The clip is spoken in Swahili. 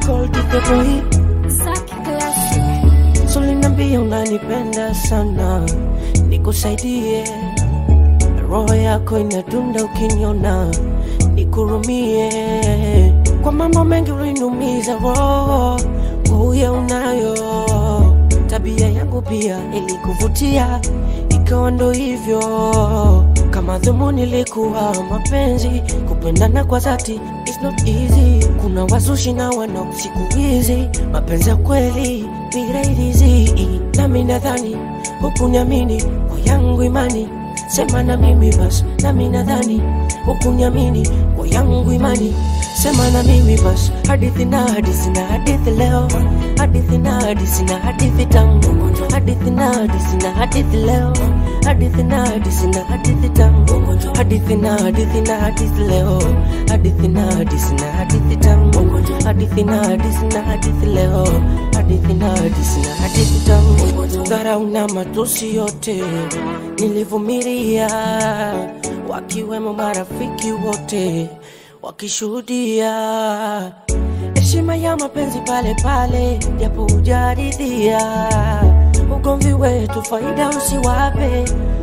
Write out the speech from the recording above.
Gold is the boy Saki Classic. Sulinambia unanipenda sana, nikusaidie. Roho yako inadunda ukiniona, nikurumie. Kwa mambo mengi uliniumiza roho, uye unayo. Tabia yangu pia ilikuvutia, ikawa ndo hivyo. Kama dhumuni likuwa mapenzi, kupendana kwa dhati is not easy. Kuna wazushi na wanao siku hizi, mapenzi ya kweli ni rahisi. Nami nadhani hukuniamini kwa yangu imani, sema na mimi basi, nami nadhani hukuniamini kwa yangu imani, sema na mimi basi. Hadithi na hadithi na hadithi leo, hadithi na hadithi na hadithi tamu, hadithi na hadithi na hadithi leo, hadithi na hadithi na hadithi tamu, hadithi na hadithi na hadithi leo, hadithi na hadithi na hadithi tamu, hadithi na hadithi na hadithi leo, hadithi na hadithi na hadithi tamu. Dharau na matusi yote nilivumilia, wakiwemo marafiki wote wakishuhudia heshima ya mapenzi pale pale, japo hujaridhia ugomvi wetu, faida usiwape